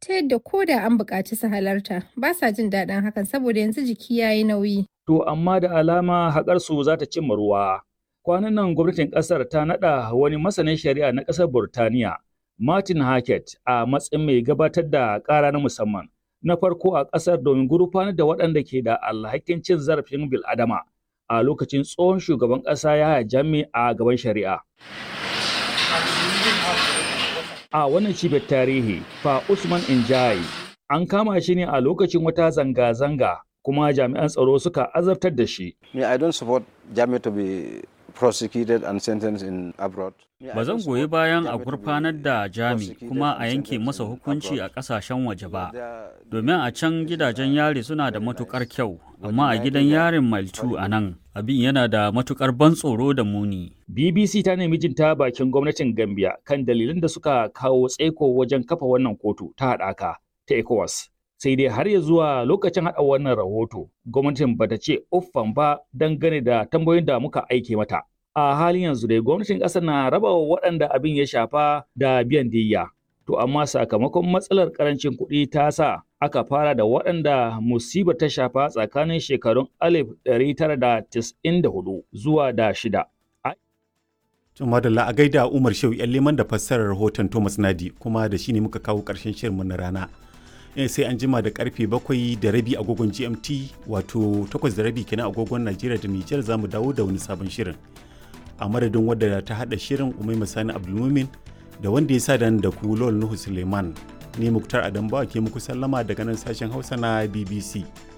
ta yadda ko da an buƙaci su halarta ba sa jin daɗin hakan saboda yanzu jiki ya yi nauyi. To amma da alama haƙarsu za ta cimma ruwa. Kwanan nan gwamnatin ƙasar ta naɗa wani masanin shari'a na ƙasar Burtaniya, Martin Hackett, a matsayin mai gabatar da ƙara na musamman. Na farko a ƙasar domin gurfanar da waɗanda ke da alhakin cin zarafin bil'adama a lokacin tsohon shugaban ƙasa ya jami a gaban shari'a. A wannan cibiyar tarihi, fa Usman Injai an kama shi ne a lokacin wata zanga-zanga kuma jami'an tsaro suka azabtar da shi. Me, I don't support Jami to be prosecuted and sentenced in abroad. Ba zan goyi bayan a gurfanar da Jami kuma a yanke masa hukunci a ƙasashen waje ba, domin a can gidajen yari suna da matukar kyau, amma a gidan yarin Maltu a nan abin yana da matukar ban tsoro da muni. BBC ta nemi jin ta bakin gwamnatin Gambia kan dalilan da suka kawo tsaiko wajen kafa wannan kotu ta haɗaka ta ECOWAS. Sai dai har ya zuwa lokacin haɗa wannan rahoto, gwamnatin bata ce uffan ba dangane da tambayoyin da muka aike mata. A halin yanzu dai gwamnatin ƙasar na raba wa waɗanda abin ya shafa da biyan diyya. To amma sakamakon matsalar ƙarancin kuɗi ta sa aka fara da waɗanda musibar ta shafa tsakanin shekarun 1994 zuwa da shida. To madalla a gaida Umar Shehu yan liman da fassarar rahoton Thomas Nadi kuma da shi ne muka kawo ƙarshen shirinmu na rana. Eh, sai an jima da karfe bakwai da rabi agogon GMT wato takwas da rabi kenan agogon Najeriya da Nijar za mu dawo da wani sabon shirin. A madadin wadda ta haɗa shirin Umai Masani Abdulmumin da wanda ya sa da ku Lol Nuhu Suleiman. Ni Muktar Adambawa ke muku sallama daga nan sashen Hausa na BBC.